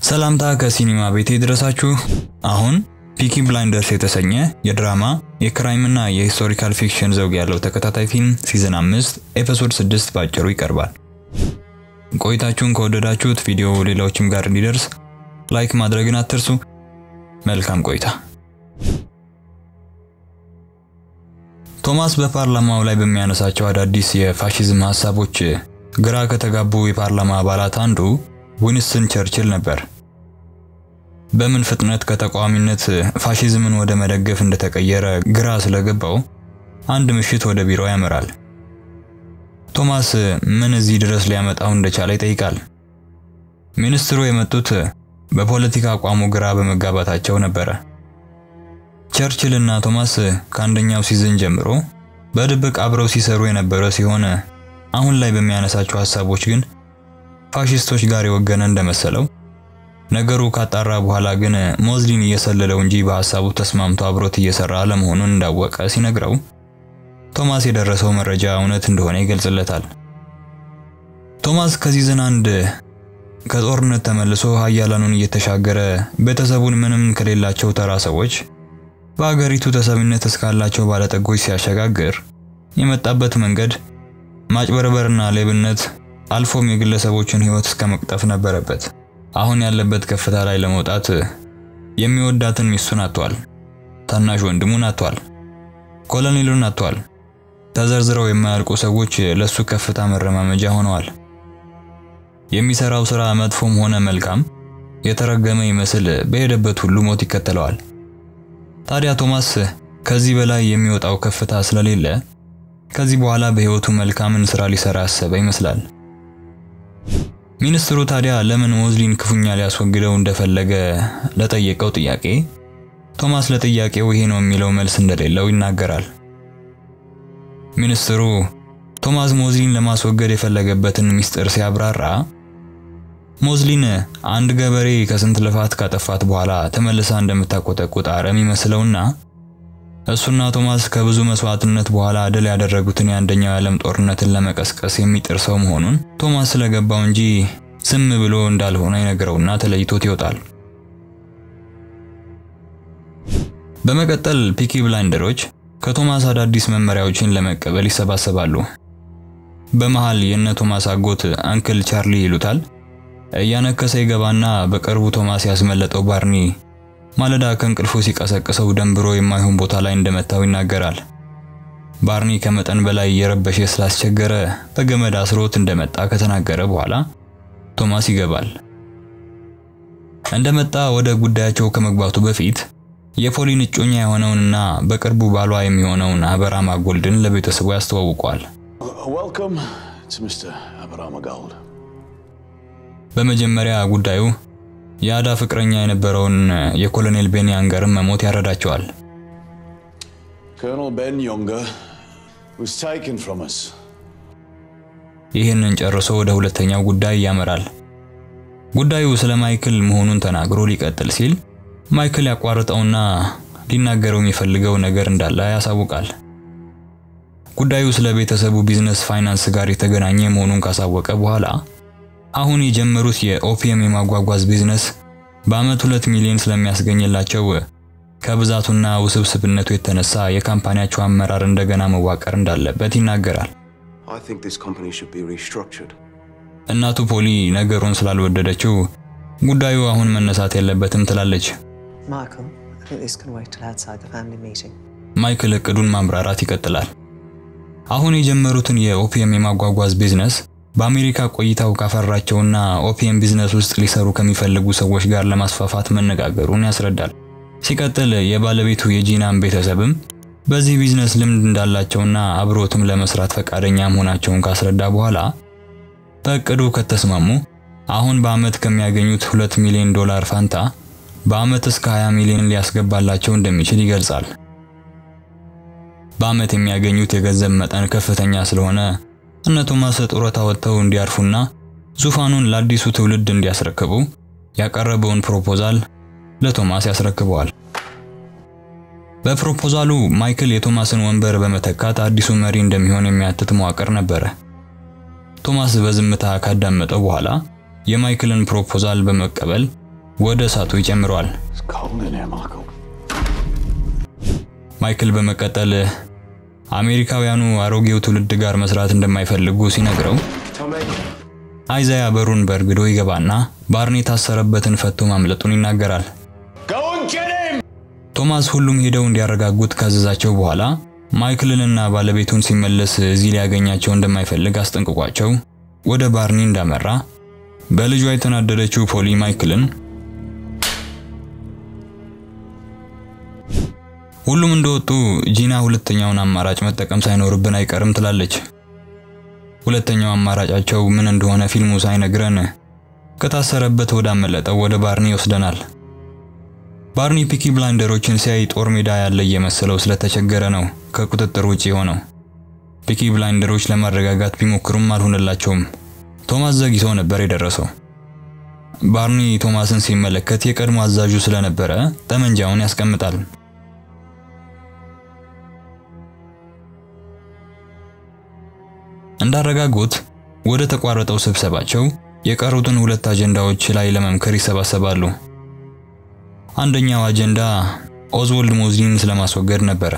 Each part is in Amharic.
ሰላምታ ከሲኒማ ቤት ይድረሳችሁ። አሁን ፒኪ ብላይንደርስ የተሰኘ የድራማ የክራይምና የሂስቶሪካል ፊክሽን ዘውግ ያለው ተከታታይ ፊልም ሲዝን 5 ኤፒሶድ 6 ባጭሩ ይቀርባል። ቆይታችሁን ከወደዳችሁት ቪዲዮ ሌሎችም ጋር እንዲደርስ ላይክ ማድረግን አትርሱ። መልካም ቆይታ። ቶማስ በፓርላማው ላይ በሚያነሳቸው አዳዲስ የፋሺዝም ሀሳቦች ግራ ከተጋቡ የፓርላማ አባላት አንዱ ዊንስተን ቸርችል ነበር። በምን ፍጥነት ከተቃዋሚነት ፋሺዝምን ወደ መደገፍ እንደተቀየረ ግራ ስለገባው አንድ ምሽት ወደ ቢሮ ያመራል። ቶማስ ምን እዚህ ድረስ ሊያመጣው እንደቻለ ይጠይቃል። ሚኒስትሩ የመጡት በፖለቲካ አቋሙ ግራ በመጋባታቸው ነበረ። ቸርችል እና ቶማስ ከአንደኛው ሲዝን ጀምሮ በድብቅ አብረው ሲሰሩ የነበረ ሲሆን አሁን ላይ በሚያነሳቸው ሀሳቦች ግን ፋሺስቶች ጋር የወገነ እንደመሰለው ነገሩ ካጣራ በኋላ ግን ሞዝሊን እየሰለለው እንጂ በሀሳቡ ተስማምቶ አብሮት እየሰራ አለመሆኑን እንዳወቀ ሲነግረው ቶማስ የደረሰው መረጃ እውነት እንደሆነ ይገልጽለታል። ቶማስ ከሲዝን አንድ ከጦርነት ተመልሶ ሀያላኑን እየተሻገረ ቤተሰቡን ምንም ከሌላቸው ተራ ሰዎች በአገሪቱ ተሰሚነት እስካላቸው ባለጠጎች ሲያሸጋግር የመጣበት መንገድ ማጭበርበርና ሌብነት አልፎም የግለሰቦችን ሕይወት እስከ መቅጠፍ ነበረበት። አሁን ያለበት ከፍታ ላይ ለመውጣት የሚወዳትን ሚስቱን አጥቷል። ታናሽ ወንድሙን አጥቷል። ኮሎኔሉን አጥቷል። ተዘርዝረው የማያልቁ ሰዎች ለሱ ከፍታ መረማመጃ ሆነዋል። የሚሰራው ስራ መጥፎም ሆነ መልካም የተረገመ ይመስል በሄደበት ሁሉ ሞት ይከተለዋል። ታዲያ ቶማስ ከዚህ በላይ የሚወጣው ከፍታ ስለሌለ ከዚህ በኋላ በህይወቱ መልካምን ስራ ሊሰራ ያሰበ ይመስላል። ሚኒስትሩ ታዲያ ለምን ሞዝሊን ክፉኛ ሊያስወግደው እንደፈለገ ለጠየቀው ጥያቄ ቶማስ ለጥያቄው ይሄ ነው የሚለው መልስ እንደሌለው ይናገራል። ሚኒስትሩ ቶማስ ሞዝሊን ለማስወገድ የፈለገበትን ሚስጥር ሲያብራራ ሞዝሊን አንድ ገበሬ ከስንት ልፋት ካጠፋት በኋላ ተመልሳ እንደምታቆጠቁጥ አረም ይመስለውና እሱና ቶማስ ከብዙ መስዋዕትነት በኋላ ድል ያደረጉትን የአንደኛው የዓለም ጦርነትን ለመቀስቀስ የሚጥር ሰው መሆኑን ቶማስ ስለገባው እንጂ ዝም ብሎ እንዳልሆነ ይነግረውና ተለይቶት ይወጣል። በመቀጠል ፒኪ ብላይንደሮች ከቶማስ አዳዲስ መመሪያዎችን ለመቀበል ይሰባሰባሉ። በመሃል የነ ቶማስ አጎት አንክል ቻርሊ ይሉታል እያነከሰ ይገባና በቅርቡ ቶማስ ያስመለጠው ባርኒ ማለዳ ከእንቅልፉ ሲቀሰቅሰው ደንብሮ የማይሆን ቦታ ላይ እንደመታው ይናገራል። ባርኒ ከመጠን በላይ እየረበሸ ስላስቸገረ በገመድ አስሮት እንደመጣ ከተናገረ በኋላ ቶማስ ይገባል። እንደመጣ ወደ ጉዳያቸው ከመግባቱ በፊት የፖሊን እጮኛ የሆነውንና በቅርቡ ባሏ የሚሆነውን አበራማ ጎልድን ለቤተሰቡ ያስተዋውቋል። Welcome to Mr. Abramagold. በመጀመሪያ ጉዳዩ የአዳ ፍቅረኛ የነበረውን የኮሎኔል ቤን ያንገርን መሞት ያረዳቸዋል። Colonel Ben Younger was taken from us. ይህንን ጨርሶ ወደ ሁለተኛው ጉዳይ ያመራል። ጉዳዩ ስለ ማይክል መሆኑን ተናግሮ ሊቀጥል ሲል ማይክል ያቋርጠውና ሊናገረው የሚፈልገው ነገር እንዳለ ያሳውቃል። ጉዳዩ ስለ ቤተሰቡ ቢዝነስ ፋይናንስ ጋር የተገናኘ መሆኑን ካሳወቀ በኋላ አሁን የጀመሩት የኦፒየም የማጓጓዝ ቢዝነስ በአመት ሁለት ሚሊዮን ስለሚያስገኝላቸው ከብዛቱና ውስብስብነቱ የተነሳ የካምፓኒያቸው አመራር እንደገና መዋቀር እንዳለበት ይናገራል። I think this company should be restructured. እናቱ ፖሊ ነገሩን ስላልወደደችው ጉዳዩ አሁን መነሳት የለበትም ትላለች። Michael, I think this can wait till outside the family meeting. ማይክል እቅዱን ማምራራት ይቀጥላል። አሁን የጀመሩትን የኦፒየም የማጓጓዝ ቢዝነስ በአሜሪካ ቆይታው ካፈራቸውና ኦፒየም ቢዝነስ ውስጥ ሊሰሩ ከሚፈልጉ ሰዎች ጋር ለማስፋፋት መነጋገሩን ያስረዳል። ሲቀጥል የባለቤቱ የጂናን ቤተሰብም በዚህ ቢዝነስ ልምድ እንዳላቸውና አብሮትም ለመስራት ፈቃደኛ መሆናቸውን ካስረዳ በኋላ በእቅዱ ከተስማሙ አሁን በአመት ከሚያገኙት 2 ሚሊዮን ዶላር ፋንታ በአመት እስከ 20 ሚሊዮን ሊያስገባላቸው እንደሚችል ይገልጻል። በአመት የሚያገኙት የገንዘብ መጠን ከፍተኛ ስለሆነ እነ ቶማስ ጡረታ ወጥተው እንዲያርፉና ዙፋኑን ለአዲሱ ትውልድ እንዲያስረክቡ ያቀረበውን ፕሮፖዛል ለቶማስ ያስረክበዋል። በፕሮፖዛሉ ማይክል የቶማስን ወንበር በመተካት አዲሱ መሪ እንደሚሆን የሚያትት መዋቅር ነበረ። ቶማስ በዝምታ ካዳመጠው በኋላ የማይክልን ፕሮፖዛል በመቀበል ወደ እሳቱ ይጨምረዋል። It's cold in here, Michael. ማይክል በመቀጠል አሜሪካውያኑ አሮጌው ትውልድ ጋር መስራት እንደማይፈልጉ ሲነግረው Tommy? አይዛያ በሩን በእርግዶ ይገባና ባርኒ የታሰረበትን ፈቶ ማምለጡን ይናገራል። Go and get him! ቶማስ ሁሉም ሄደው እንዲያረጋጉት ካዘዛቸው በኋላ ማይክልንና ባለቤቱን ሲመለስ እዚህ ሊያገኛቸው እንደማይፈልግ አስጠንቅቋቸው ወደ ባርኒ እንዳመራ በልጇ የተናደደችው ፖሊ ማይክልን ሁሉም እንደወጡ ጂና ሁለተኛውን አማራጭ መጠቀም ሳይኖርብን አይቀርም ትላለች። ሁለተኛው አማራጫቸው ምን እንደሆነ ፊልሙ ሳይነግረን ከታሰረበት ወዳመለጠው ወደ ባርኒ ይወስደናል። ባርኒ ፒኪ ብላይንደሮችን ሲያይ ጦር ሜዳ ያለ እየመሰለው ስለተቸገረ ነው ከቁጥጥር ውጪ የሆነው። ፒኪ ብላይንደሮች ለማረጋጋት ቢሞክሩም አልሆነላቸውም። ቶማስ ዘግይቶ ነበር የደረሰው። ባርኒ ቶማስን ሲመለከት የቀድሞ አዛዡ ስለነበረ ጠመንጃውን ያስቀምጣል። እንዳረጋጉት ወደ ተቋረጠው ስብሰባቸው የቀሩትን ሁለት አጀንዳዎች ላይ ለመምከር ይሰባሰባሉ። አንደኛው አጀንዳ ኦዝወልድ ሞዝሊን ስለማስወገድ ነበረ።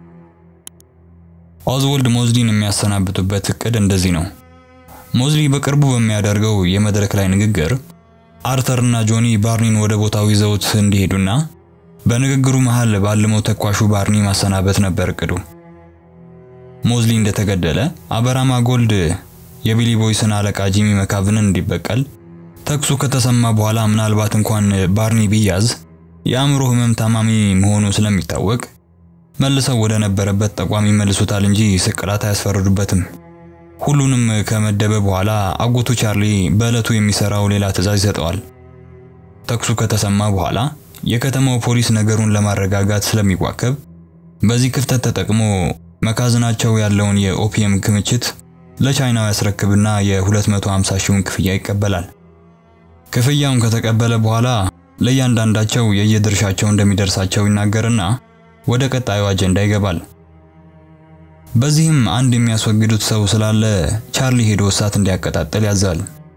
ኦዝወልድ ሞዝሊን የሚያሰናብቱበት እቅድ እንደዚህ ነው። ሞዝሊ በቅርቡ በሚያደርገው የመድረክ ላይ ንግግር አርተርና ጆኒ ባርኒን ወደ ቦታው ይዘውት እንዲሄዱና በንግግሩ መሃል ባልመው ተኳሹ ባርኒ ማሰናበት ነበር እቅዱ። ሞዝሊ እንደተገደለ አበራማ ጎልድ የቢሊ ቦይስን አለቃ ጂሚ መካቭንን እንዲበቀል ተኩሱ ከተሰማ በኋላ ምናልባት እንኳን ባርኒ ቢያዝ የአእምሮ ህመም ታማሚ መሆኑ ስለሚታወቅ መልሰው ወደ ነበረበት ተቋም ይመልሱታል እንጂ ስቅላት አያስፈርዱበትም። ሁሉንም ከመደበ በኋላ አጎቱ ቻርሊ በዕለቱ የሚሰራው ሌላ ትዕዛዝ ይሰጠዋል። ተኩሱ ከተሰማ በኋላ የከተማው ፖሊስ ነገሩን ለማረጋጋት ስለሚዋከብ በዚህ ክፍተት ተጠቅሞ መካዝናቸው ያለውን የኦፒየም ክምችት ለቻይናው ያስረክብና የ250 ሺውን ክፍያ ይቀበላል። ክፍያውን ከተቀበለ በኋላ ለእያንዳንዳቸው የየድርሻቸው እንደሚደርሳቸው ይናገርና ወደ ቀጣዩ አጀንዳ ይገባል። በዚህም አንድ የሚያስወግዱት ሰው ስላለ ቻርሊ ሄዶ እሳት እንዲያቀጣጥል ያዛል።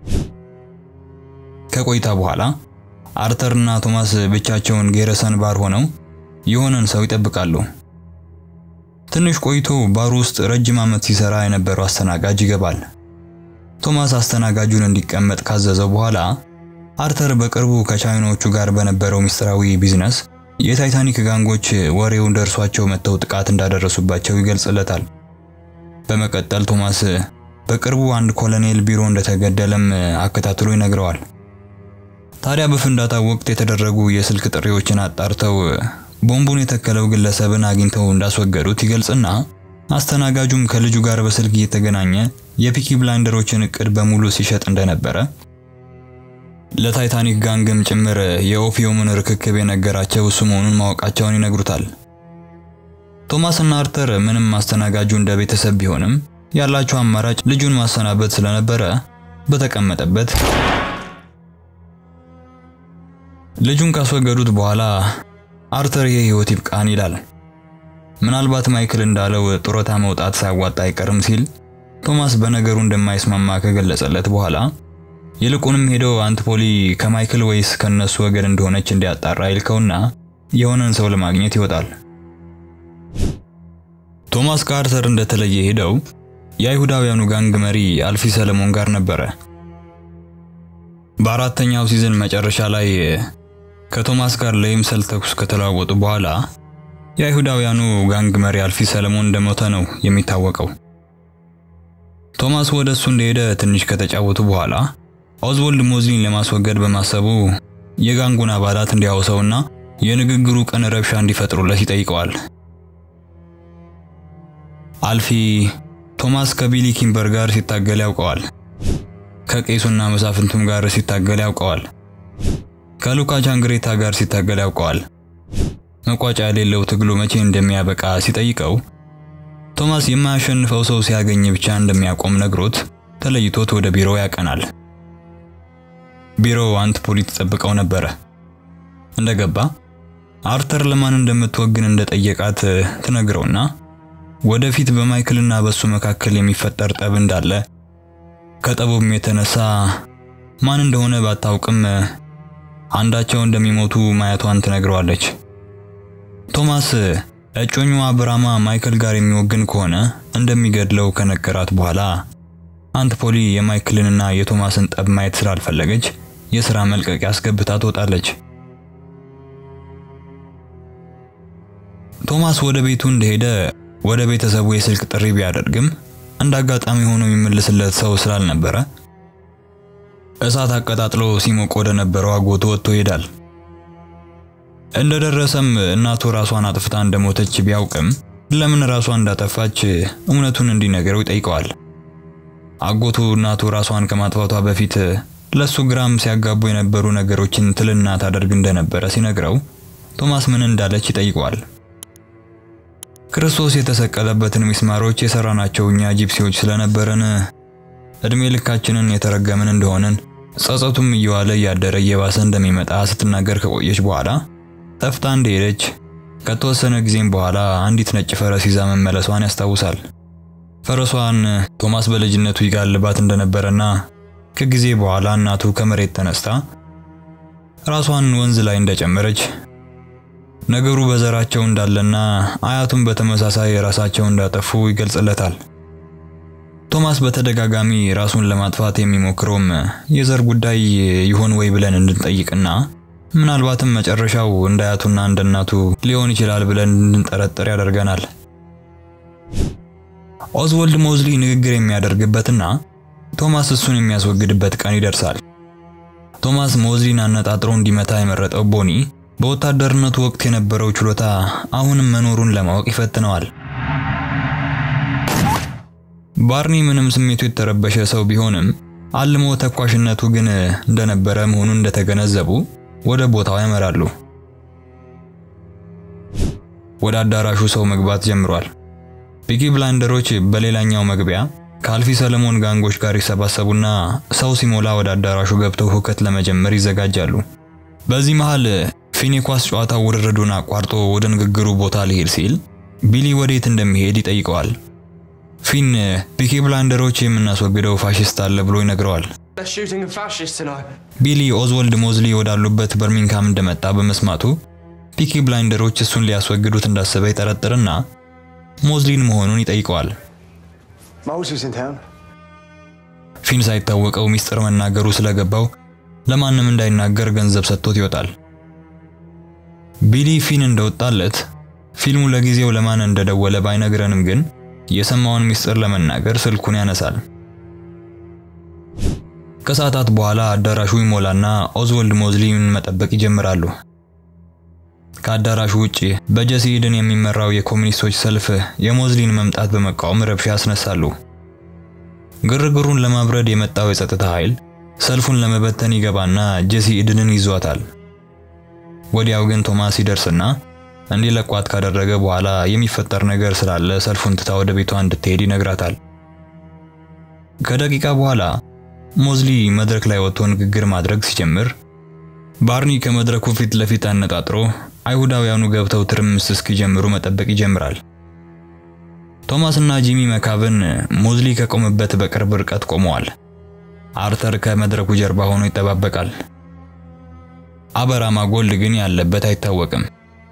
ከቆይታ በኋላ አርተርና ቶማስ ብቻቸውን ጌረሰን ባር ሆነው የሆነን ሰው ይጠብቃሉ። ትንሽ ቆይቶ ባሩ ውስጥ ረጅም ዓመት ሲሰራ የነበረው አስተናጋጅ ይገባል። ቶማስ አስተናጋጁን እንዲቀመጥ ካዘዘው በኋላ አርተር በቅርቡ ከቻይናዎቹ ጋር በነበረው ምስጢራዊ ቢዝነስ የታይታኒክ ጋንጎች ወሬውን ደርሷቸው መጥተው ጥቃት እንዳደረሱባቸው ይገልጽለታል። በመቀጠል ቶማስ በቅርቡ አንድ ኮሎኔል ቢሮ እንደተገደለም አከታትሎ ይነግረዋል። ታዲያ በፍንዳታው ወቅት የተደረጉ የስልክ ጥሪዎችን አጣርተው ቦምቡን የተከለው ግለሰብን አግኝተው እንዳስወገዱት ይገልጽና አስተናጋጁም ከልጁ ጋር በስልክ እየተገናኘ የፒኪ ብላይንደሮችን እቅድ በሙሉ ሲሸጥ እንደነበረ ለታይታኒክ ጋንግም ጭምር የኦፒየሙን ርክክብ የነገራቸው እሱ መሆኑን ማወቃቸውን ይነግሩታል። ቶማስና አርተር ምንም አስተናጋጁ እንደ ቤተሰብ ቢሆንም ያላቸው አማራጭ ልጁን ማሰናበት ስለነበረ በተቀመጠበት ልጁን ካስወገዱት በኋላ አርተር የህይወት ይብቃን ይላል። ምናልባት ማይክል እንዳለው ጡረታ መውጣት ሳያዋጣ አይቀርም ሲል ቶማስ በነገሩ እንደማይስማማ ከገለጸለት በኋላ ይልቁንም ሄዶ አንትፖሊ ከማይክል ወይስ ከነሱ ወገን እንደሆነች እንዲያጣራ ይልከውና የሆነን ሰው ለማግኘት ይወጣል። ቶማስ ከአርተር እንደተለየ ሄደው የአይሁዳውያኑ ጋንግ መሪ አልፊ ሰለሞን ጋር ነበረ። በአራተኛው ሲዝን መጨረሻ ላይ ከቶማስ ጋር ለይምሰል ተኩስ ከተለዋወጡ በኋላ የአይሁዳውያኑ ጋንግ መሪ አልፊ ሰለሞን እንደሞተ ነው የሚታወቀው። ቶማስ ወደ እሱ እንደሄደ ትንሽ ከተጫወቱ በኋላ ኦዝወልድ ሞዝሊን ለማስወገድ በማሰቡ የጋንጉን አባላት እንዲያወሰውና የንግግሩ ቀን ረብሻ እንዲፈጥሩለት ይጠይቀዋል። አልፊ ቶማስ ከቢሊ ኪምበር ጋር ሲታገል ያውቀዋል። ከቄሱና መሳፍንቱም ጋር ሲታገል ያውቀዋል። ከሉካ ቻንግሬታ ጋር ሲታገል ያውቀዋል። መቋጫ የሌለው ትግሉ መቼ እንደሚያበቃ ሲጠይቀው ቶማስ የማያሸንፈው ሰው ሲያገኝ ብቻ እንደሚያቆም ነግሮት ተለይቶት ወደ ቢሮው ያቀናል። ቢሮው አንትፖሊ ተጠብቀው ነበረ። እንደገባ አርተር ለማን እንደምትወግን እንደጠየቃት ትነግረውና ወደፊት በማይክልና በሱ መካከል የሚፈጠር ጠብ እንዳለ ከጠቡም የተነሳ ማን እንደሆነ ባታውቅም አንዳቸው እንደሚሞቱ ማየቷን ትነግረዋለች። ቶማስ እጮኛዋ ብራማ ማይክል ጋር የሚወግን ከሆነ እንደሚገድለው ከነገራት በኋላ አንት ፖሊ የማይክልንና የቶማስን ጠብ ማየት ስላልፈለገች የሥራ መልቀቂያ አስገብታ ትወጣለች። ቶማስ ወደ ቤቱ እንደሄደ ወደ ቤተሰቡ የስልክ ጥሪ ቢያደርግም እንደ አጋጣሚ ሆኖ የሚመልስለት ሰው ስላልነበረ እሳት አቀጣጥሎ ሲሞቅ ወደ ነበረው አጎቱ ወጥቶ ይሄዳል። እንደደረሰም እናቱ ራሷን አጥፍታ እንደሞተች ቢያውቅም ለምን ራሷን እንዳጠፋች እውነቱን እንዲነገረው ይጠይቀዋል። አጎቱ እናቱ ራሷን ከማጥፋቷ በፊት ለሱ ግራም ሲያጋቡ የነበሩ ነገሮችን ትልና ታደርግ እንደነበረ ሲነግረው ቶማስ ምን እንዳለች ይጠይቀዋል። ክርስቶስ የተሰቀለበትን ሚስማሮች የሰራናቸው እኛ ጂፕሲዎች ስለነበረን እድሜ ልካችንን የተረገምን እንደሆንን ጸጸቱም እየዋለ እያደረ እየባሰ እንደሚመጣ ስትናገር ከቆየች በኋላ ጠፍታ እንደሄደች ከተወሰነ ጊዜም በኋላ አንዲት ነጭ ፈረስ ይዛ መመለሷን ያስታውሳል። ፈረሷን ቶማስ በልጅነቱ ይጋልባት እንደነበረና ከጊዜ በኋላ እናቱ ከመሬት ተነስታ ራሷን ወንዝ ላይ እንደጨመረች ነገሩ በዘራቸው እንዳለና አያቱን በተመሳሳይ ራሳቸው እንዳጠፉ ይገልጽለታል። ቶማስ በተደጋጋሚ ራሱን ለማጥፋት የሚሞክረውም የዘር ጉዳይ ይሆን ወይ ብለን እንድንጠይቅና ምናልባትም መጨረሻው እንደ አያቱና እንደ እናቱ ሊሆን ይችላል ብለን እንድንጠረጥር ያደርገናል። ኦዝወልድ ሞዝሊ ንግግር የሚያደርግበትና ቶማስ እሱን የሚያስወግድበት ቀን ይደርሳል። ቶማስ ሞዝሊን አነጣጥሮ እንዲመታ የመረጠው ቦኒ በወታደርነቱ ወቅት የነበረው ችሎታ አሁንም መኖሩን ለማወቅ ይፈትነዋል። ባርኒ ምንም ስሜቱ የተረበሸ ሰው ቢሆንም አልሞ ተኳሽነቱ ግን እንደነበረ መሆኑን እንደተገነዘቡ ወደ ቦታው ያመራሉ። ወደ አዳራሹ ሰው መግባት ጀምሯል። ፒኪ ብላይንደሮች በሌላኛው መግቢያ ከአልፊ ሰለሞን ጋንጎች ጋር ይሰባሰቡና ሰው ሲሞላ ወደ አዳራሹ ገብተው ሁከት ለመጀመር ይዘጋጃሉ። በዚህ መሃል ፊን የኳስ ጨዋታ ውርርዱን አቋርጦ ወደ ንግግሩ ቦታ ሊሄድ ሲል ቢሊ ወዴት እንደሚሄድ ይጠይቀዋል። ፊን ፒኪ ብላይንደሮች የምናስወግደው ፋሽስት አለ ብሎ ይነግረዋል። They're shooting a fascist tonight. ቢሊ ኦዝወልድ ሞዝሊ ወዳሉበት በርሚንግሃም እንደመጣ በመስማቱ ፒኪ ብላይንደሮች እሱን ሊያስወግዱት እንዳሰበ ይጠረጥርና ሞዝሊን መሆኑን ይጠይቀዋል። Mose is in town. ፊን ሳይታወቀው ሚስጥር መናገሩ ስለገባው ለማንም እንዳይናገር ገንዘብ ሰጥቶት ይወጣል። ቢሊ ፊን እንደወጣለት ፊልሙ ለጊዜው ለማን እንደደወለ ባይነግረንም ግን የሰማውን ሚስጥር ለመናገር ስልኩን ያነሳል። ከሰዓታት በኋላ አዳራሹ ይሞላና ኦዝወልድ ሞዝሊን መጠበቅ ይጀምራሉ። ከአዳራሹ ውጪ በጀሲ ኢድን የሚመራው የኮሚኒስቶች ሰልፍ የሞዝሊን መምጣት በመቃወም ረብሻ ያስነሳሉ። ግርግሩን ለማብረድ የመጣው የጸጥታ ኃይል ሰልፉን ለመበተን ይገባና ጀሲ ኢድንን ይዟታል። ወዲያው ግን ቶማስ ይደርስና እንዲለቋት ካደረገ በኋላ የሚፈጠር ነገር ስላለ ሰልፉን ትታ ወደ ቤቷ እንድትሄድ ይነግራታል። ከደቂቃ በኋላ ሞዝሊ መድረክ ላይ ወጥቶ ንግግር ማድረግ ሲጀምር ባርኒ ከመድረኩ ፊት ለፊት አነጣጥሮ አይሁዳውያኑ ገብተው ትርምስ እስኪጀምሩ መጠበቅ ይጀምራል። ቶማስ እና ጂሚ መካብን ሞዝሊ ከቆመበት በቅርብ ርቀት ቆመዋል። አርተር ከመድረኩ ጀርባ ሆኖ ይጠባበቃል። አበራማ ጎልድ ግን ያለበት አይታወቅም።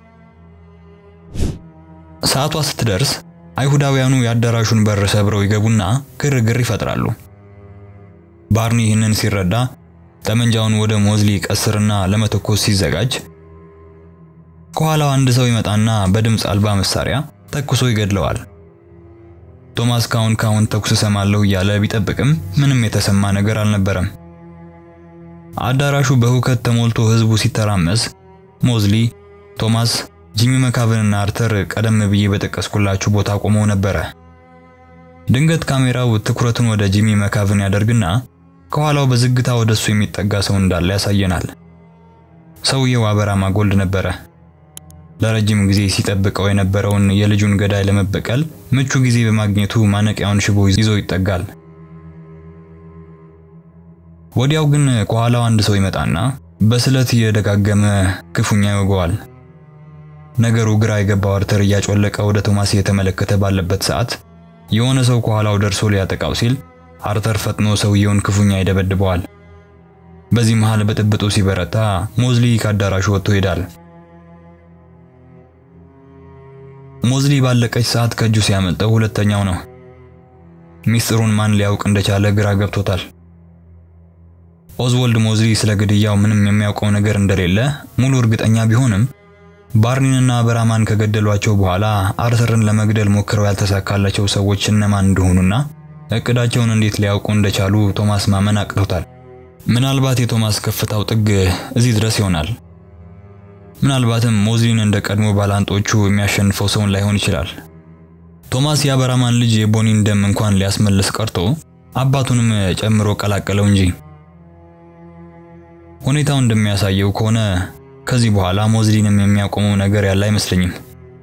ሰዓቷ ስትደርስ አይሁዳውያኑ የአዳራሹን በር ሰብረው ይገቡና ግርግር ይፈጥራሉ። ባርኒ ይህንን ሲረዳ ጠመንጃውን ወደ ሞዝሊ ቀስርና ለመተኮስ ሲዘጋጅ ከኋላው አንድ ሰው ይመጣና በድምፅ አልባ መሳሪያ ተኩሶ ይገድለዋል። ቶማስ ካሁን ካሁን ተኩስ እሰማለሁ እያለ ቢጠብቅም ምንም የተሰማ ነገር አልነበረም። አዳራሹ በሁከት ተሞልቶ ህዝቡ ሲተራመስ ሞዝሊ፣ ቶማስ፣ ጂሚ መካብንና አርተር ቀደም ብዬ በጠቀስኩላችሁ ቦታ ቆመው ነበረ። ድንገት ካሜራው ትኩረቱን ወደ ጂሚ መካብን ያደርግና ከኋላው በዝግታ ወደሱ የሚጠጋ ሰው እንዳለ ያሳየናል። ሰውየው አበራማ ጎልድ ነበረ። ለረጅም ጊዜ ሲጠብቀው የነበረውን የልጁን ገዳይ ለመበቀል ምቹ ጊዜ በማግኘቱ ማነቂያውን ሽቦ ይዞ ይጠጋል። ወዲያው ግን ከኋላው አንድ ሰው ይመጣና በስለት እየደጋገመ ክፉኛ ይወገዋል። ነገሩ ግራ የገባው አርተር እያጮለቀ ወደ ቶማስ እየተመለከተ ባለበት ሰዓት የሆነ ሰው ከኋላው ደርሶ ሊያጠቃው ሲል አርተር ፈጥኖ ሰውየውን ክፉኛ ይደበድበዋል። በዚህ መሃል ብጥብጡ ሲበረታ ሞዝሊ ከአዳራሹ ወጥቶ ይሄዳል። ሞዝሊ ባለቀች ሰዓት ከእጁ ሲያመልጠው ሁለተኛው ነው። ሚስጥሩን ማን ሊያውቅ እንደቻለ ግራ ገብቶታል። ኦዝወልድ ሞዝሊ ስለ ግድያው ምንም የሚያውቀው ነገር እንደሌለ ሙሉ እርግጠኛ ቢሆንም ባርኒንና በራማን ከገደሏቸው በኋላ አርተርን ለመግደል ሞክረው ያልተሳካላቸው ሰዎች እነማን እንደሆኑና እቅዳቸውን እንዴት ሊያውቁ እንደቻሉ ቶማስ ማመን አቅቶታል። ምናልባት የቶማስ ከፍታው ጥግ እዚህ ድረስ ይሆናል። ምናልባትም ሞዝሊን እንደ ቀድሞ ባላንጦቹ የሚያሸንፈው ሰውን ላይሆን ይችላል። ቶማስ የአበራማን ልጅ የቦኒን ደም እንኳን ሊያስመልስ ቀርቶ አባቱንም ጨምሮ ቀላቀለው እንጂ። ሁኔታው እንደሚያሳየው ከሆነ ከዚህ በኋላ ሞዝሊንም የሚያቆመው ነገር ያለ አይመስለኝም።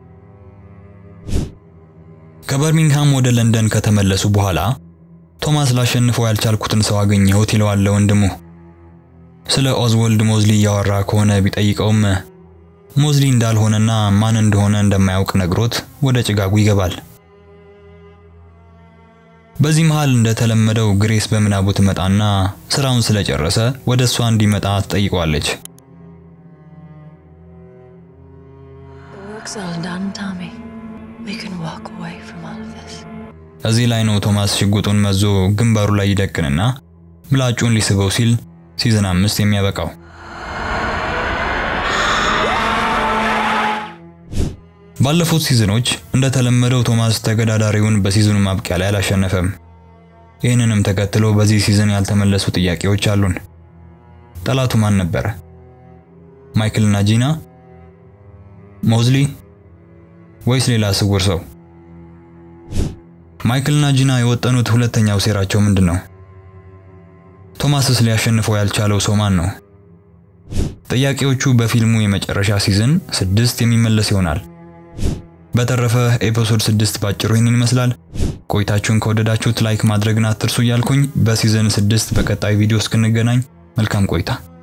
ከበርሚንግሃም ወደ ለንደን ከተመለሱ በኋላ ቶማስ ላሸንፈው ያልቻልኩትን ሰው አገኘሁት ይለዋል ወንድሙ። ስለ ኦዝወልድ ሞዝሊ እያወራ ከሆነ ቢጠይቀውም ሞዝሊ እንዳልሆነና ማን እንደሆነ እንደማያውቅ ነግሮት ወደ ጭጋጉ ይገባል። በዚህ መሃል እንደተለመደው ግሬስ በምናቡ ትመጣና ስራውን ስለጨረሰ ወደ እሷ እንዲመጣ ትጠይቀዋለች። The work's all done, Tommy. We can walk away from all of this. እዚህ ላይ ነው ቶማስ ሽጉጡን መዞ ግንባሩ ላይ ይደቅንና ምላጩን ሊስበው ሲል ሲዝን አምስት የሚያበቃው። ባለፉት ሲዝኖች እንደተለመደው ቶማስ ተገዳዳሪውን በሲዝኑ ማብቂያ ላይ አላሸነፈም። ይህንንም ተከትሎ በዚህ ሲዝን ያልተመለሱ ጥያቄዎች አሉን። ጠላቱ ማን ነበረ? ማይክል እና ጂና? ሞዝሊ ወይስ ሌላ ስውር ሰው? ማይክል እና ጂና የወጠኑት ሁለተኛው ሴራቸው ምንድን ነው? ቶማስስ ሊያሸንፈው ያልቻለው ሰው ማን ነው? ጥያቄዎቹ በፊልሙ የመጨረሻ ሲዝን ስድስት የሚመለስ ይሆናል። በተረፈ ኤፒሶድ ስድስት ባጭሩ ይህንን ይመስላል። ቆይታችሁን ከወደዳችሁት ላይክ ማድረግን አትርሱ እያልኩኝ በሲዝን ስድስት በቀጣይ ቪዲዮ እስክንገናኝ መልካም ቆይታ